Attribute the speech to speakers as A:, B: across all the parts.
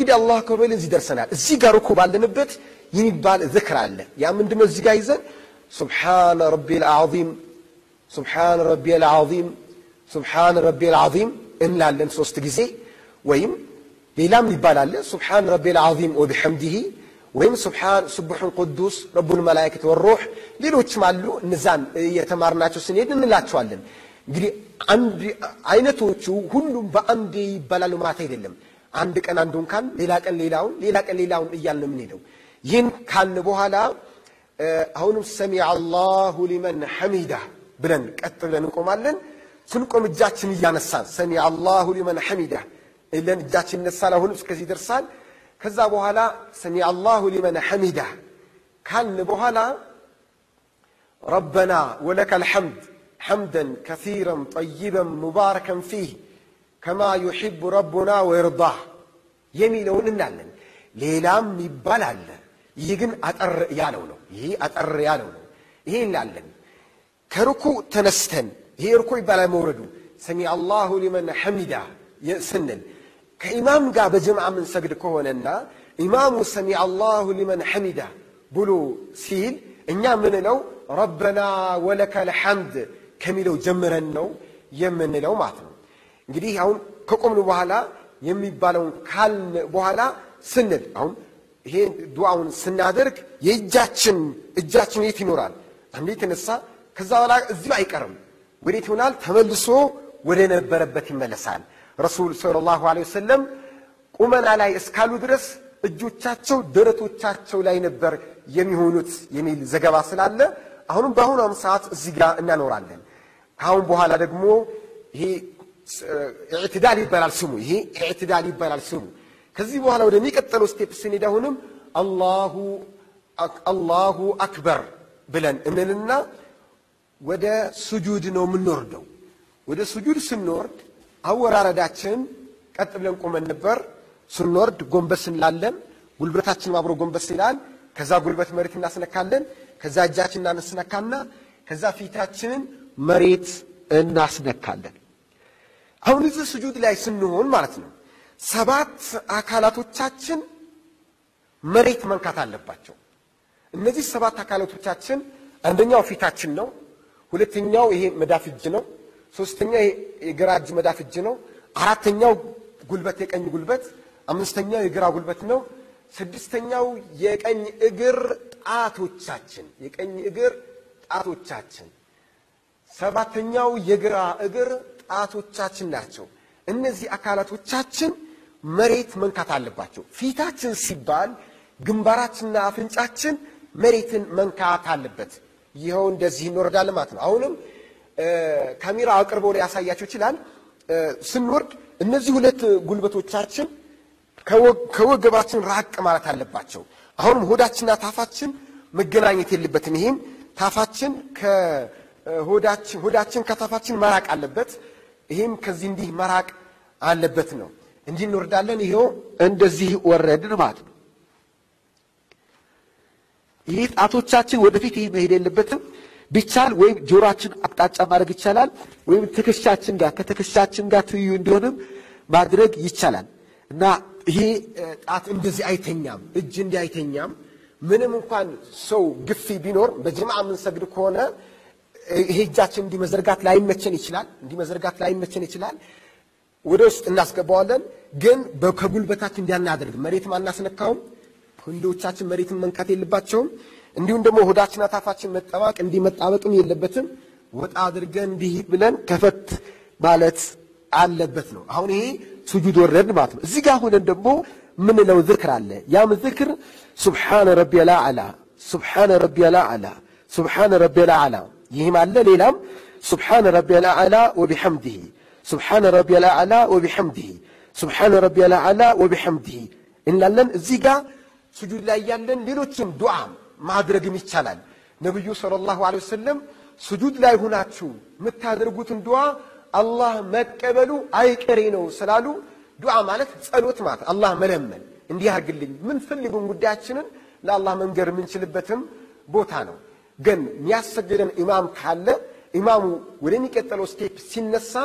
A: እንግዲህ አላሁ አክበር ብለን እዚህ ደርሰናል። እዚህ ጋር እኮ ባለንበት የሚባል ዝክር አለ። ያ ምንድነው? እዚህ ጋር ይዘን ሱብሓነ ረቢል አዚም ሱብሓነ ረቢል አዚም ሱብሓነ ረቢል አዚም እንላለን ሶስት ጊዜ ወይም ሌላም ሊባል አለ ሱብሓነ ረቢል አዚም ወቢሐምዲሂ ወይም ሱብሓን ሱቡሑን ቅዱስ ረቡል መላእክት ወሩሕ ሌሎችም አሉ። እነዛን የተማርናቸው ስንሄድ እንላቸዋለን። እንግዲህ አንድ አይነቶቹ ሁሉም በአንዴ ይባላሉ ማለት አይደለም። አንድ ቀን አንዱን ካል ሌላ ቀን ሌላውን ሌላ ቀን ሌላውን እያልን ነው የምንሄደው። ይህን ካልን በኋላ አሁንም ሰሚዐ አላሁ ሊመን ሐሚዳ ብለን ቀጥ ብለን እንቆማለን። ስንቆም እጃችን እያነሳን ሰሚዐ አላሁ ሊመን ሐሚዳ እለን እጃችን ይነሳል። አሁንም እስከዚህ ይደርሳል። ከዛ በኋላ ሰሚዐ አላሁ ሊመን ሐሚዳ ካልን በኋላ ረበና ወለከል ሐምድ ሐምደን ከሲረን ጠይበን ሙባረከን ፊህ ከማ ዩሒቡ ረቡና ወይርዳህ የሚለውን እናለን። ሌላም ይባል አለ። ይህ ግን አጠር ያለው ነው። ይህ አጠር ያለው ነው። ይሄ እንላለን። ከርኩ ተነስተን ይሄ እርኮ ይባላል መውረዱ ሰሚዐ አላሁ ሊመን ሐሚዳ ስንል ከኢማም ጋር በጀምዓ የምንሰግድ ከሆነና ኢማሙ ሰሚዐ አላሁ ሊመን ሐሚዳ ብሎ ሲል እኛ ምንለው ረበና ወለከል ሐምድ ከሚለው ጀምረን ነው የምንለው ማለት ነው። እንግዲህ አሁን ከቆምን በኋላ የሚባለውን ካልን በኋላ ስንል አሁን ይሄ ዱዓውን ስናደርግ የእጃችን እጃችን የት ይኖራል? አንዴ የተነሳ ከዛ በኋላ እዚሁ አይቀርም። ወዴት ይሆናል? ተመልሶ ወደ ነበረበት ይመለሳል። ረሱል ሰለላሁ ዐለይሂ ወሰለም ቁመና ላይ እስካሉ ድረስ እጆቻቸው ደረቶቻቸው ላይ ነበር የሚሆኑት የሚል ዘገባ ስላለ አሁንም በአሁኗም ሰዓት እዚህ ጋር እናኖራለን። ከአሁን በኋላ ደግሞ ይሄ ኢዕትዳል ይባላል ስሙ። ይሄ ኢዕትዳል ይባላል ስሙ። ከዚህ በኋላ ወደሚቀጥለው ስቴፕ ስንሄድ አሁንም አላሁ አክበር ብለን እንልና ወደ ሱጁድ ነው የምንወርደው። ወደ ሱጁድ ስንወርድ አወራረዳችን ቀጥ ብለን ቆመን ነበር። ስንወርድ ጎንበስ እንላለን። ጉልበታችንም አብሮ ጎንበስ ይላል። ከዛ ጉልበት መሬት እናስነካለን። ከዛ እጃችን እናስነካና ከዛ ፊታችንን መሬት እናስነካለን። አሁን እዚህ ስጁድ ላይ ስንሆን ማለት ነው ሰባት አካላቶቻችን መሬት መንካት አለባቸው። እነዚህ ሰባት አካላቶቻችን አንደኛው ፊታችን ነው። ሁለተኛው ይሄ መዳፍ እጅ ነው። ሶስተኛው ይሄ የግራ እጅ መዳፍ እጅ ነው። አራተኛው ጉልበት የቀኝ ጉልበት፣ አምስተኛው የግራ ጉልበት ነው። ስድስተኛው የቀኝ እግር ጣቶቻችን የቀኝ እግር ጣቶቻችን፣ ሰባተኛው የግራ እግር ጣቶቻችን ናቸው። እነዚህ አካላቶቻችን መሬት መንካት አለባቸው። ፊታችን ሲባል ግንባራችንና አፍንጫችን መሬትን መንካት አለበት። ይኸው እንደዚህ እንወርዳለን ማለት ነው። አሁንም ካሜራ አቅርቦ ሊያሳያቸው ይችላል። ስንወርድ እነዚህ ሁለት ጉልበቶቻችን ከወገባችን ራቅ ማለት አለባቸው። አሁንም ሆዳችንና ታፋችን መገናኘት የለበትም። ይህም ታፋችን ከሆዳችን ሆዳችን ከታፋችን መራቅ አለበት። ይህም ከዚህ እንዲህ መራቅ አለበት ነው። እንዲህ እንወርዳለን። ይኸው እንደዚህ ወረድን ማለት ነው። ይህ ጣቶቻችን ወደፊት ይህ መሄድ የለበትም። ቢቻል ወይም ጆሮአችን አቅጣጫ ማድረግ ይቻላል፣ ወይም ትከሻችን ጋር ከትከሻችን ጋር ትይዩ እንዲሆንም ማድረግ ይቻላል እና ይሄ ጣት እንደዚህ አይተኛም፣ እጅ እንዲህ አይተኛም። ምንም እንኳን ሰው ግፊ ቢኖር በጀማዓ የምንሰግድ ከሆነ ይሄ እጃችን እንዲህ መዘርጋት ላይመቸን ይችላል፣ እንዲህ መዘርጋት ላይመቸን ይችላል። ወደ ውስጥ እናስገባዋለን፣ ግን ከጉልበታችን እንዲያናደርግ መሬትም አናስነካውም። ክንዶቻችን መሬትን መንካት የለባቸውም። እንዲሁም ደግሞ ሆዳችን አታፋችን መጠባቅ እንዲህ መጣበቅም የለበትም። ወጣ አድርገን እንዲህ ብለን ከፈት ማለት አለበት ነው። አሁን ይሄ ሱጁድ ወረድ ማለት ነው። እዚህ ጋር ሆነን ደግሞ ምንለው ዝክር አለ። ያም ዝክር ሱብሓነ ረቢየል አዕላ፣ ሱብሓነ ረቢየል አዕላ፣ ሱብሓነ ረቢየል አዕላ። ይህም አለ። ሌላም ሱብሓነ ረቢየል አዕላ ወቢሐምዲሂ፣ ሱብሓነ ረቢየል አዕላ ወቢሐምዲሂ፣ ሱብሓነ ረቢየል አዕላ ወቢሐምዲሂ እንላለን። እዚህ ጋር ሱጁድ ላይ ያለን ሌሎችም ዱዓ ማድረግም ይቻላል። ነቢዩ ሰለላሁ ዐለይሂ ወሰለም ሱጁድ ላይ ሁናችሁ የምታደርጉትን ዱዓ አላህ መቀበሉ አይቀሬ ነው ስላሉ ዱዓ ማለት ጸሎት ማለት አላህ መለመን እንዲህ አድርግልኝ ምን ፈልጉን ጉዳያችንን ለአላህ መንገር የምንችልበትም ቦታ ነው። ግን የሚያሰግደን ኢማም ካለ ኢማሙ ወደሚቀጥለው ስቴፕ ሲነሳ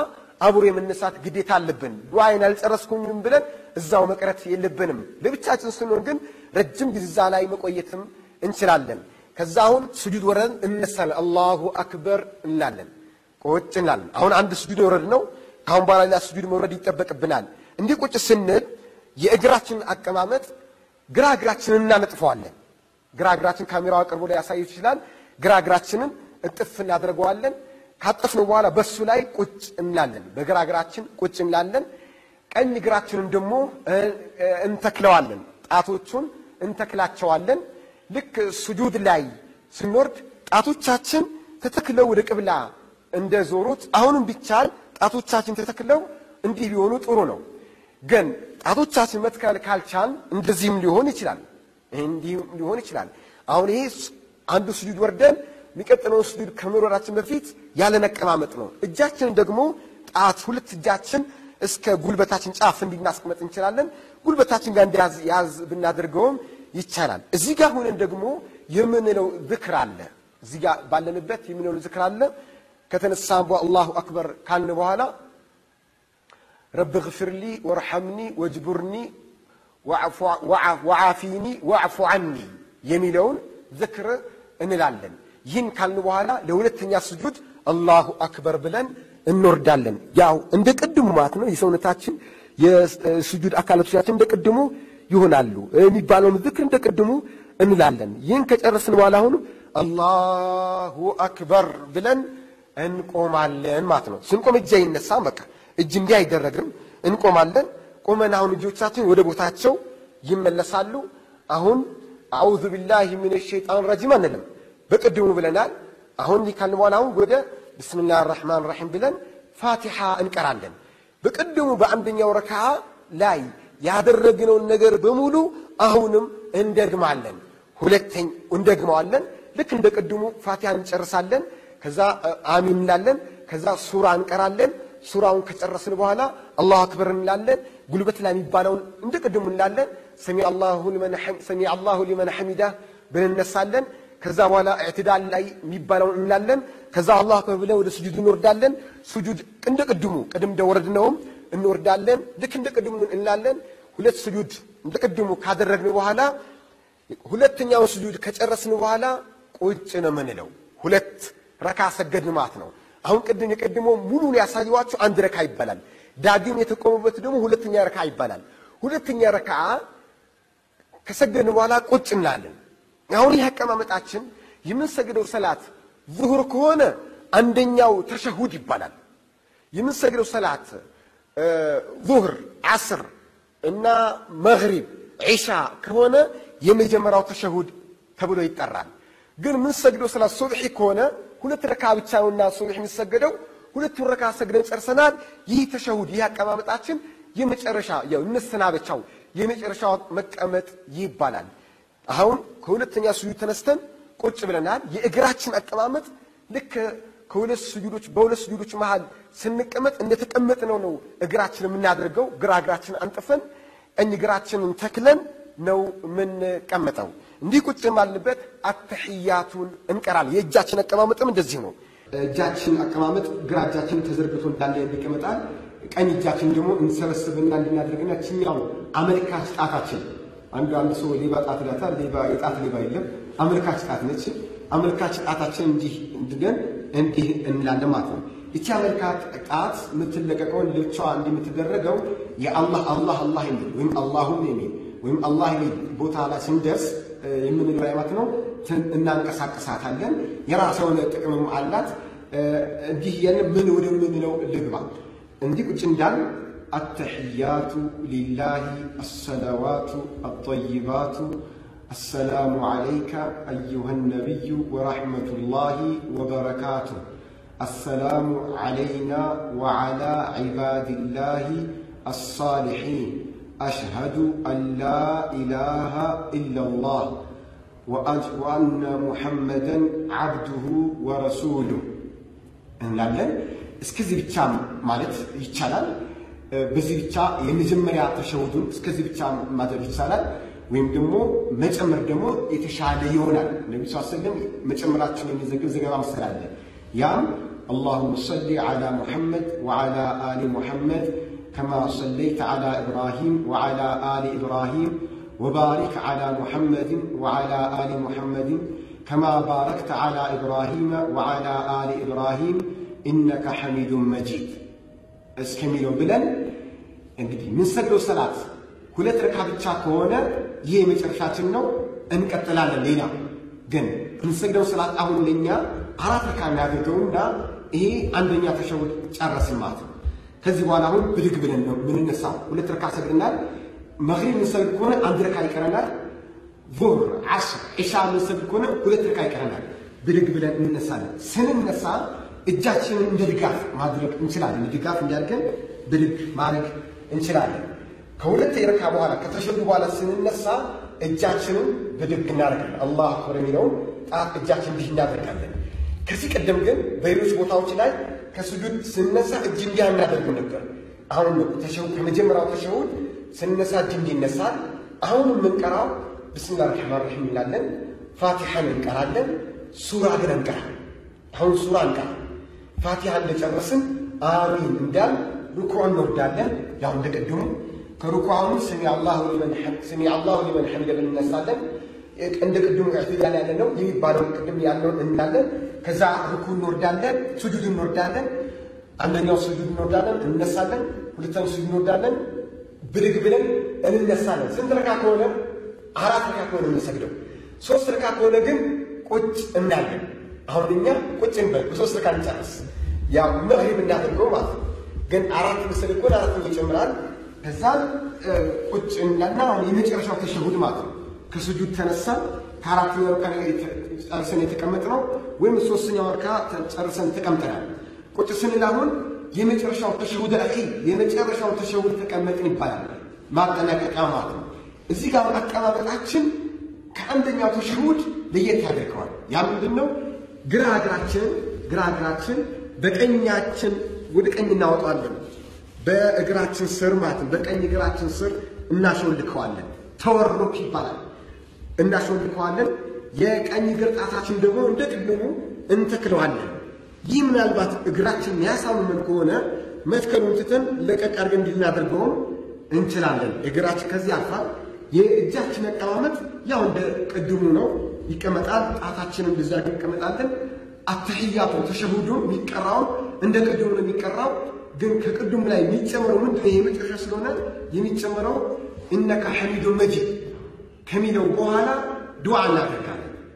A: አብሮ የመነሳት ግዴታ አለብን። ዱዓይን አልጨረስኩኝም ብለን እዛው መቅረት የለብንም። ለብቻችን ስንሆን ግን ረጅም ጊዜ እዛ ላይ መቆየትም እንችላለን። ከዛ አሁን ስጁድ ወረድን እነሳለን፣ አላሁ አክበር እንላለን፣ ቁጭ እንላለን። አሁን አንድ ስጁድ ወረድ ነው። ከአሁን በኋላ ሌላ ስጁድ መውረድ ይጠበቅብናል። እንዲህ ቁጭ ስንል የእግራችንን አቀማመጥ ግራ እግራችንን እናነጥፈዋለን። ግራ እግራችን ካሜራው አቅርቦ ላይ ያሳየት ይችላል። ግራ እግራችንን እጥፍ እናደርገዋለን። ካጠፍነው በኋላ በሱ ላይ ቁጭ እንላለን። በግራ እግራችን ቁጭ እንላለን። ቀኝ እግራችንን ደግሞ እንተክለዋለን። ጣቶቹን እንተክላቸዋለን። ልክ ስጁድ ላይ ስንወርድ ጣቶቻችን ተተክለው ወደ ቅብላ እንደ ዞሩት አሁንም ቢቻል ጣቶቻችን ተተክለው እንዲህ ቢሆኑ ጥሩ ነው። ግን ጣቶቻችን መትከል ካልቻል እንደዚህም ሊሆን ይችላል። ይሄ እንዲህም ሊሆን ይችላል። አሁን ይሄ አንዱ ስጁድ ወርደን የሚቀጥለውን ስጁድ ከመውረዳችን በፊት ያለን አቀማመጥ ነው። እጃችንን ደግሞ ጣት ሁለት እጃችን እስከ ጉልበታችን ጫፍ እንዲናስቀመጥ እንችላለን። ጉልበታችን ጋር እንዲያዝ ያዝ ብናደርገውም ይቻላል። እዚህ ጋር ሆነን ደግሞ የምንለው ዝክር አለ። እዚህ ጋር ባለንበት የምንለው ዝክር አለ። ከተነሳን በኋላ አላሁ አክበር ካልን በኋላ ረብ ግፍርሊ ወርሐምኒ ወጅቡርኒ ወዓፊኒ ወዕፉ ዐኒ የሚለውን ዝክር እንላለን። ይህን ካልን በኋላ ለሁለተኛ ስጁድ አላሁ አክበር ብለን እንወርዳለን። ያው እንደ ቅድሙ ማለት ነው። የሰውነታችን የስጁድ አካላቶቻችን እንደ ቅድሙ ይሆናሉ። የሚባለውን ዝክር እንደ ቅድሙ እንላለን። ይህን ከጨረስን በኋላ አሁኑ አላሁ አክበር ብለን እንቆማለን ማለት ነው። ስንቆም እጅ አይነሳም። በቃ እጅ እንዲህ አይደረግም። እንቆማለን። ቆመን አሁን እጆቻችን ወደ ቦታቸው ይመለሳሉ። አሁን አዑዙ ቢላሂ ሚነ ሸይጣን ረጂም አንልም። በቅድሙ ብለናል። አሁን ይህ ካልን በኋላ አሁን ወደ ብስምላህ ራሕማን ራሒም ብለን ፋቲሓ እንቀራለን። በቅድሙ በአንደኛው ረክዓ ላይ ያደረግነውን ነገር በሙሉ አሁንም እንደግማለን። ሁለተኛ እንደግመዋለን። ልክ እንደ ቅድሙ ፋቲሓ እንጨርሳለን። ከዛ አሚን እንላለን። ከዛ ሱራ እንቀራለን። ሱራውን ከጨረስን በኋላ አላሁ አክበር እንላለን። ጉልበት ላይ የሚባለውን እንደ ቅድሙ እንላለን። ሰሚ አላሁ ሊመን ሐሚዳ ብለን እነሳለን። ከዛ በኋላ እዕትዳል ላይ የሚባለውን እንላለን። ከዛ አላሁ አክበር ብለን ወደ ስጁድ እንወርዳለን። ስጁድ እንደ ቅድሙ ቅድም እንደወረድነውም እንወርዳለን። ልክ እንደ ቅድሙ እንላለን። ሁለት ስጁድ እንደ ቅድሙ ካደረግን በኋላ ሁለተኛውን ስጁድ ከጨረስን በኋላ ቁጭ ነው የምንለው። ሁለት ረካ ሰገድን ማለት ነው። አሁን ቅድም የቀድሞው ሙሉን ያሳየዋቸው አንድ ረካ ይባላል። ዳግም የተቆሙበት ደግሞ ሁለተኛ ረካ ይባላል። ሁለተኛ ረካ ከሰገድን በኋላ ቁጭ እንላለን። አሁን ይህ አቀማመጣችን የምንሰግደው ሰላት ዙሁር ከሆነ አንደኛው ተሸሁድ ይባላል። የምንሰግደው ሰላት ዙሁር፣ ዓስር እና መግሪብ፣ ዒሻ ከሆነ የመጀመሪያው ተሸሁድ ተብሎ ይጠራል። ግን የምንሰግደው ሰላት ሱብሒ ከሆነ ሁለት ረካ ብቻ ነውና ሱብሒ የሚሰገደው ሁለቱን ረካ ሰግደን ጨርሰናል። ይህ ተሸሁድ ይህ አቀማመጣችን የመጨረሻ ያው መሰናበቻው የመጨረሻው መቀመጥ ይባላል። አሁን ከሁለተኛ ስጁድ ተነስተን ቁጭ ብለናል። የእግራችን አቀማመጥ ልክ ከሁለት ስጁዶች በሁለት ስጁዶች መሃል ስንቀመጥ እንደተቀመጥነው ነው እግራችን የምናደርገው። ግራ እግራችን አንጥፈን ቀኝ እግራችንን ተክለን ነው የምንቀመጠው። እንዲህ ቁጭ ባልንበት አተሕያቱን እንቀራለን። የእጃችን አቀማመጥም እንደዚህ ነው። እጃችን አቀማመጥ ግራ እጃችን ተዘርግቶ እንዳለ ይቀመጣል። ቀኝ እጃችን ደግሞ እንሰበስብና እንድናደርግና ችኛው አመልካች ጣታችን አንዱ አንድ ሰው ሌባ ጣት ይላታል። ሌባ የጣት ሌባ የለም፣ አመልካች ጣት ነች። አመልካች ጣታችን እንዲህ እንድገን እንዲህ እንላለን ማለት ነው። ይቺ አመልካች ጣት የምትለቀቀውን ልብቻዋ እንዲህ የምትደረገው የአላህ አላህ አላህ የሚል ወይም አላሁም የሚል ወይም አላህ የሚል ቦታ ላይ ስንደርስ የምንለው አይነት ነው። እናንቀሳቀሳታለን። የራሷ የሆነ ጥቅምም አላት። እንዲህ ያን ምን ወደምንለው ልግባ እንዲህ ቁጭ እንዳል التحيات لله الصلوات الطيبات السلام عليك أيها النبي ورحمة الله وبركاته السلام علينا وعلى عباد الله الصالحين أشهد أن لا إله إلا الله وأن محمدا عبده ورسوله እንላለን። እስከዚህ ብቻ ማለት ይቻላል። በዚህ ብቻ የመጀመሪያ ተሸሁዱን እስከዚህ ብቻ ማድረግ ይቻላል። ወይም ደግሞ መጨመር ደግሞ የተሻለ ይሆናል። ነቢ ስ ስለም መጨመራቸውን የሚዘግብ ዘገባ ምስል አለ። ያም اللهم صل على محمد وعلى آل محمد كما صليت على إبراهيم وعلى آل إبراهيم وبارك على محمد وعلى آل محمد كما باركت على إبراهيم وعلى آل إبراهيم إنك حميد مجيد እስከሚለው ብለን እንግዲህ የምንሰግደው ሰላት ሁለት ረካ ብቻ ከሆነ ይህ የመጨረሻችን ነው፣ እንቀጥላለን። ሌላ ግን የምንሰግደው ሰላት አሁን ለኛ አራት ረካ የሚያደርገውና ይሄ አንደኛ ተሸውድ ጨረስን ማለት ነው። ከዚህ በኋላ አሁን ብድግ ብለን ነው የምንነሳው። ሁለት ረካ ሰግድናል። መግሪብ የምንሰግድ ከሆነ አንድ ረካ ይቀረናል። ዙህር፣ ዓስር፣ ዒሻ የምንሰግድ ከሆነ ሁለት ረካ ይቀረናል። ብድግ ብለን እንነሳለን። ስንነሳ እጃችንን እንደ ድጋፍ ማድረግ እንችላለን። ድጋፍ እንዲያድርገን ብድግ ማድረግ እንችላለን። ከሁለት የረካ በኋላ ከተሸዱ በኋላ ስንነሳ እጃችንን ብድግ እናደርጋለን። አላሁ አክበር የሚለውን ጣት እጃችን እንዲህ እናደርጋለን። ከዚህ ቀደም ግን በሌሎች ቦታዎች ላይ ከስጁድ ስንነሳ እጅ እንዲያ እናደርግም ነበር። አሁን ተሸሁድ ከመጀመሪያው ተሸሁድ ስንነሳ እጅ እንዲህ ይነሳል። አሁን የምንቀራው ብስሚላህ ረሕማን ረሒም እንላለን። ፋቲሐን እንቀራለን። ሱራ ግን እንቀራለን። አሁን ሱራ እንቀራ ፋቲሃ እንደጨረስን አሚን እንዳል ሩኩዕ እንወርዳለን። ያው እንደ ቅድሙ ከሩኩዓውን ስሚ አላሁ ሊመን ሐሚደ እንነሳለን። እንደ ቅድሙ ኢዕቲዳል ያለ ነው የሚባለውን ቅድም ያለውን እንዳለን። ከዛ ሩኩዕ እንወርዳለን፣ ስጁድ እንወርዳለን። አንደኛው ስጁድ እንወርዳለን፣ እንነሳለን። ሁለተኛው ስጁድ እንወርዳለን፣ ብድግ ብለን እንነሳለን። ስንት ረካ ከሆነ አራት ረካ ከሆነ የምንሰግደው። ሶስት ረካ ከሆነ ግን ቁጭ እናለን። አሁን እኛ ቁጭ እንበል በሶስት ረካ እንጨርስ። ያው መግሪብ እናደርገው ማለት ነው። ግን አራት ምስል እኮ አራት ይጨምራል። ከዛ ቁጭ እንላና አሁን የመጨረሻው ተሸሁድ ማለት ነው። ከስጁድ ተነሳን ከአራተኛው ረካ ጨርሰን የተቀመጥነው ወይም ሶስተኛው ረካ ጨርሰን ተቀምጠናል። ቁጭ ስንል አሁን የመጨረሻው ተሸሁድ አኺር የመጨረሻው ተሸሁድ ተቀመጥን ይባላል። ማጠናቀቂያ ማለት ነው። እዚህ ጋር አቀማመጣችን ከአንደኛው ተሸሁድ ለየት ያደርገዋል። ያ ምንድን ነው? ግራ እግራችንን ግራ እግራችን በቀኛችን ወደ ቀኝ እናወጣለን። በእግራችን ስር ማለት ነው። በቀኝ እግራችን ስር እናሾልከዋለን። ተወርሮክ ይባላል። እናሾልከዋለን። የቀኝ እግር ጣታችን ደግሞ እንደ ቅድሙ እንተክለዋለን። ይህ ምናልባት እግራችን የሚያሳምመን ከሆነ መትከሉን ትተን ለቀቅ አድርገን እንድናደርገውም እንችላለን። እግራችን ከዚህ አልፋል። የእጃችን አቀማመጥ ያው እንደ ቅድሙ ነው፣ ይቀመጣል። ጣታችንን እንደዛ እንቀመጣለን። አተሕያቱ ተሸሁዱ የሚቀራው እንደ ቅድሙ ነው የሚቀራው። ግን ከቅድሙ ላይ የሚጨመረው ምንድን ነው? የመጨረሻ ስለሆነ የሚጨመረው እነከ ሐሚዱ መጂድ ከሚለው በኋላ ዱዓ እናደርጋለን።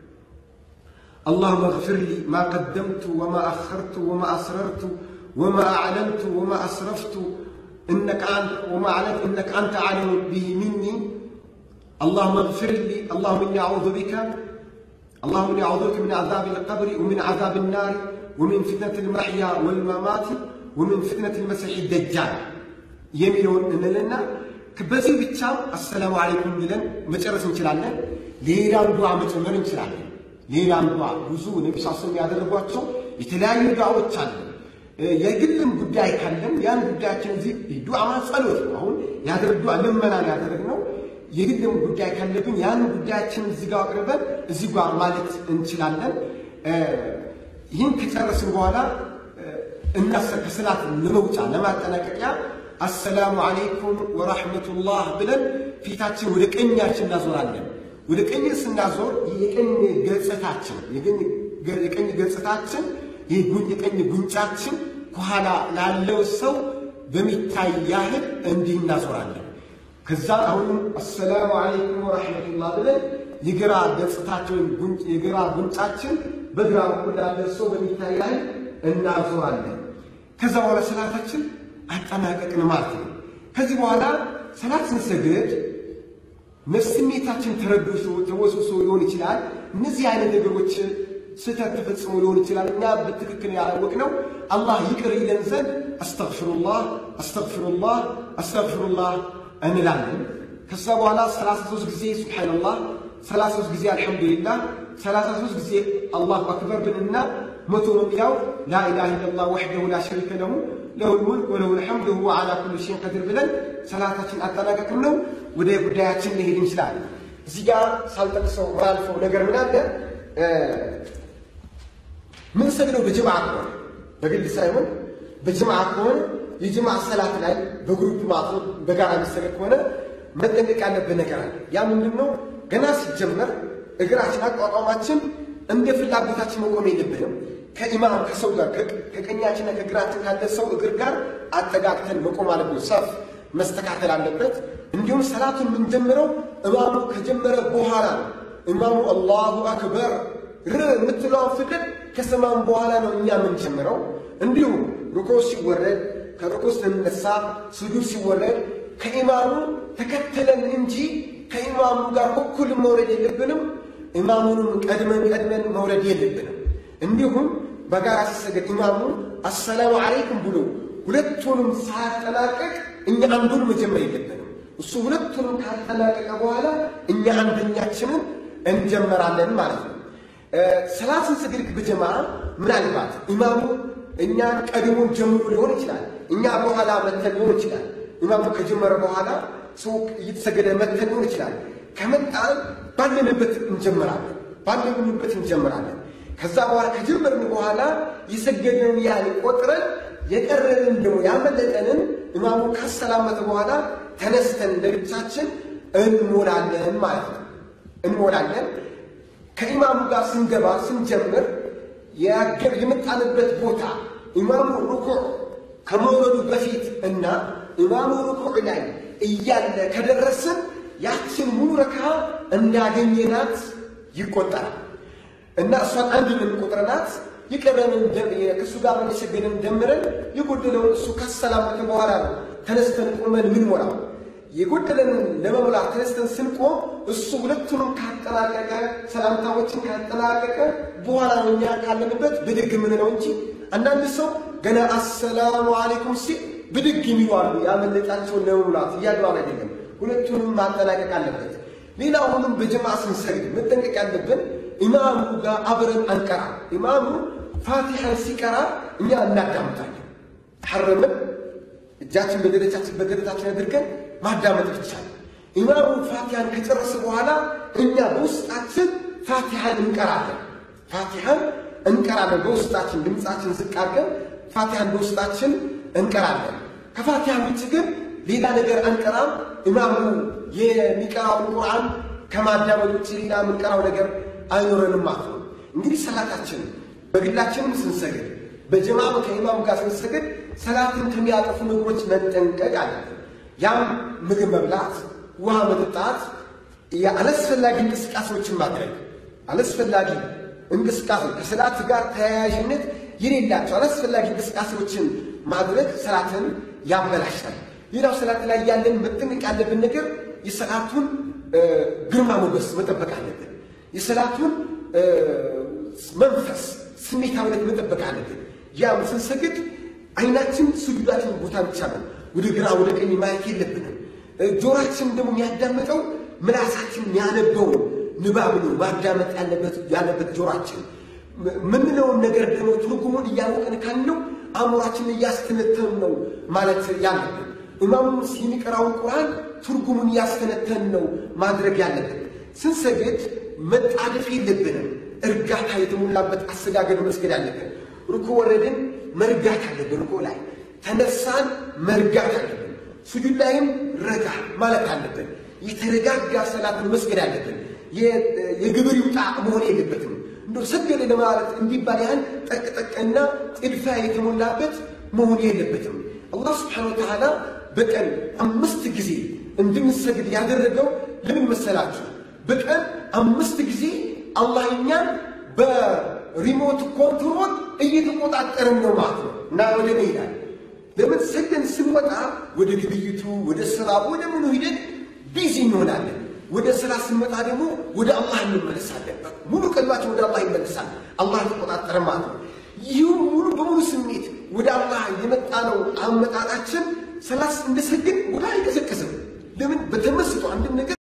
A: اللهم اغفر لي ما قدمت وما أخرت وما أسررت وما أعلنت وما أسرفت إنك أنت وما أعلنت إنك أنت أعلم به مني اللهم اغفر لي اللهم إني أعوذ بك اللهم إني أعوذ بك من عذاب القبر ومن عذاب النار ومن فتنة المحيا والممات ومن فتنة المسيح الدجال የሚለውን እንልና በዚህ ብቻ አሰላሙ አለይኩም ብለን መጨረስ እንችላለን። ሌላም ዱዓ መጨመር እንችላለን። ሌላም ዱዓ ብዙ ነቢ ስ ስለም ያደረጓቸው የተለያዩ ዱዓዎች አሉ። የግልም ጉዳይ ካለን ያን ጉዳያችን እዚህ ዱዓ ማለት ጸሎት ነው። አሁን ያደረግ ዱዓ ልመና ያደረግነው የግልም ጉዳይ ካለብን ያን ጉዳያችን እዚህ ጋር አቅርበን እዚህ ጋር ማለት እንችላለን። ይህን ከጨረስን በኋላ እናሰ ከሰላት ለመውጫ ለማጠናቀቂያ አሰላሙ አለይኩም ወራህመቱላህ ብለን ፊታችን ወደ ቀኛችን እናዞራለን። ወደ ቀኝ ስናዞር የቀኝ ገጽታችን የቀኝ ገጽታችን የቀኝ ጉንጫችን ከኋላ ላለው ሰው በሚታይ ያህል እንዲህ እናዞራለን። ከዛ አሁንም አሰላሙ አለይኩም ወራህመቱላህ ብለን የግራ ገጽታችን የግራ ጉንጫችን በግራ በኩል ላለ ሰው በሚታይ ያህል እናዞራለን። ከዛ በኋላ ሰላታችን አጠናቀቅን ማለት ነው። ከዚህ በኋላ ሰላት ስንሰግድ ስሜታችን ተረብሾ ተወስውሶ ሊሆን ይችላል። እነዚህ አይነት ነገሮች ስህተት ተፈጽሞ ሊሆን ይችላል። እኛ በትክክል ያላወቅነው አላህ ይቅር ይለን ዘንድ አስተግፊሩላህ አስተግፊሩላህ አስተግፊሩላህ እንላለን። ከዛ በኋላ 33 ጊዜ ሱብሓነላህ፣ 33 ጊዜ አልሐምዱሊላህ፣ 33 ጊዜ አላሁ አክበር ብንና መቶ መሚያው ላኢላሃ ኢለላህ ወሕደሁ ላ ሸሪከ ለሁ ለሁል ሙልክ ወለሁል ሐምድ ወሁወ ዓላ ኩሊ ሸይኢን ቀዲር ብለን ሰላታችን አጠናቀቅን ነው። ወደ ጉዳያችን መሄድ እንችላለን። እዚህ ጋር ሳልጠቅሰው ማልፈው ነገር ምን አለ? ምን ሰግደው በጀማዓ ከሆነ በግል ሳይሆን በጅምዓ ከሆነ የጅምዓ ሰላት ላይ በግሩፕ ማለት ነው በጋራ የሚሰገድ ከሆነ መጠንቀቅ ያለብን ነገር አለ። ያ ምንድን ነው? ገና ሲጀመር እግራችን አቋቋማችን እንደ ፍላጎታችን መቆም የለብንም። ከኢማም ከሰው ጋር ከቀኛችንና ከግራችን ካለ ሰው እግር ጋር አጠጋግተን መቆም አለብን። ሰፍ መስተካከል አለበት። እንዲሁም ሰላቱን የምንጀምረው እማሙ ከጀመረ በኋላ ነው። እማሙ አላሁ አክበር ር የምትለውን ፍቅር ከሰማም በኋላ ነው እኛ የምንጀምረው። እንዲሁም ሩኮ ሲወረድ ከሩኮ ስንነሳ ስጁድ ሲወረድ ከኢማሙ ተከተለን እንጂ ከኢማሙ ጋር እኩል መውረድ የለብንም። ኢማሙንም ቀድመን ቀድመን መውረድ የለብንም። እንዲሁም በጋራ ሲሰገድ ኢማሙ አሰላሙ አለይኩም ብሎ ሁለቱንም ሳያጠናቀቅ እኛ አንዱን መጀመር የለብንም። እሱ ሁለቱንም ካጠናቀቀ በኋላ እኛ አንደኛችንን እንጀመራለን ማለት ነው። ሰላትን ስግድ በጀማ ምናልባት ኢማሙ እኛን ቀድሞን ጀምሮ ሊሆን ይችላል። እኛ በኋላ መተን ሊሆን ይችላል። ኢማሙ ከጀመረ በኋላ ሰው እየተሰገደ መተን ሊሆን ይችላል። ከመጣን ባለንበት እንጀምራለን፣ ባለንበት እንጀምራለን። ከዛ በኋላ ከጀመርን በኋላ የሰገድንን ያህል ቆጥረን የቀረንን ደግሞ ያመለጠንን ኢማሙ ካሰላመተ በኋላ ተነስተን ለብቻችን እንሞላለን ማለት ነው። እንሞላለን። ከኢማሙ ጋር ስንገባ ስንጀምር የመጣንበት ቦታ ኢማሙ ሩኩዕ ከመውረዱ በፊት እና ኢማሙ ሩኩዕ ላይ እያለ ከደረስን ያችን ሙሉ ረካ እንዳገኘናት ይቆጠራል እና እሷን አንድ የምንቆጥረናት የቀረንን ከእሱ ጋር የሰገደን ደምረን የጎደለውን እሱ ካሰላመተ በኋላ ነው ተነስተን ቆመን ምን ሞላው የጎደለንን ለመሙላት ተነስተን ስንቆም እሱ ሁለቱንም ካጠናቀቀ ሰላምታዎችን ካጠናቀቀ በኋላ ነው እኛ ካለንበት ብድግ የምንለው እንጂ አንዳንድ ሰው ገና አሰላሙ አሌይኩም ሲል ብድግ የሚሉ አሉ። ያመለጣቸውን ለመሙላት እያድባል አይደለም። ሁለቱንም ማጠናቀቅ አለበት። ሌላ አሁንም በጀማ ስንሰግድ መጠንቀቅ ያለብን ኢማሙ ጋር አብረን አንቀራ። ኢማሙ ፋቲሐን ሲቀራ እኛ እናዳምጣለን። ሐረምን እጃችን በደረጃችን በደረታችን አድርገን ማዳመጥ ብቻ ነው። ኢማሙ ፋቲሐን ከጨረሰ በኋላ እኛ በውስጣችን ፋቲሐን እንቀራለን። ፋቲሐን እንቀራለን። በውስጣችን ድምፃችን ዝቅ አድርገን ፋቲሐን በውስጣችን እንቀራለን። ከፋቲሐ ውጭ ግን ሌላ ነገር አንቀራም። ኢማሙ የሚቀራውን ቁርአን ከማዳመጥ ውጭ ሌላ የምንቀራው ነገር አይኖረንም ማለት ነው። እንግዲህ ሰላታችን በግላችንም ስንሰግድ በጀማዓ ከኢማሙ ጋር ስንሰግድ ሰላትን ከሚያጠፉ ነገሮች መጠንቀቅ አለብን። ያም ምግብ መብላት፣ ውሃ መጠጣት፣ አላስፈላጊ እንቅስቃሴዎችን ማድረግ አላስፈላጊ እንቅስቃሴ ከሰላት ጋር ተያያዥነት የሌላቸው አላስፈላጊ እንቅስቃሴዎችን ማድረግ ሰላትን ያበላሻል። ሌላው ሰላት ላይ ያለን መጠንቀቅ ያለብን ነገር የሰላቱን ግርማ ሞገስ መጠበቅ አለብን። የሰላቱን መንፈስ ስሜታዊነት መጠበቅ አለብን። ያም ስንሰግድ አይናችን ስጁዳችን ቦታ ብቻ ነው። ወደ ግራ ወደ ቀኝ ማየት የለብንም። ጆሮአችን ደግሞ የሚያዳምጠው ምላሳችን የሚያነበው ንባብ ነው ማዳመጥ ያለበት ጆሮአችን። ምንለውን ነገር ደግሞ ትርጉሙን እያወቅን ካልነው አእምሯችንን እያስተነተን ነው ማለት ያለብን። ኢማሙ የሚቀራውን ቁርአን ትርጉሙን እያስተነተን ነው ማድረግ ያለብን። ስንሰግድ መጣደፍ የለብንም። እርጋታ የተሞላበት አሰጋገድ መስገድ አለብን። ሩኩ ወረድን መርጋት አለብን። ሩኩ ላይ ተነሳን መርጋት አለብን። ሱጁድ ላይም ረጋ ማለት አለብን። የተረጋጋ ሰላትን መስገድ አለብን። የግብር ይውጣ መሆን የለበትም። እንደ ሰገደ ለማለት እንዲባል ያህል ጠቅጠቅና ጥድፋ የተሞላበት መሆን የለበትም። አላህ ስብሓነሁ ወተዓላ በቀን አምስት ጊዜ እንድንሰግድ ያደረገው ለምን መሰላችሁ? በቀን አምስት ጊዜ አላህ እኛን በሪሞት ኮንትሮል እየተቆጣጠርን ነው ማለት ነው እና ወደ ነ ይላል ለምን ሰገን ስንወጣ ወደ ግብይቱ ወደ ስራ ወደ ምኑ ሂደን ቢዚ እንሆናለን። ወደ ስራ ስንመጣ ደግሞ ወደ አላህ እንመለሳለን። ሙሉ ቀልባችን ወደ አላህ ይመለሳል። አላህ ተቆጣጠረ ማለት ነው። ይህ ሙሉ በሙሉ ስሜት ወደ አላህ የመጣ ነው አመጣጣችን ሰላስ እንደሰግን ወደ አይቀሰቅስም። ለምን በተመስጦ አንድን ነገር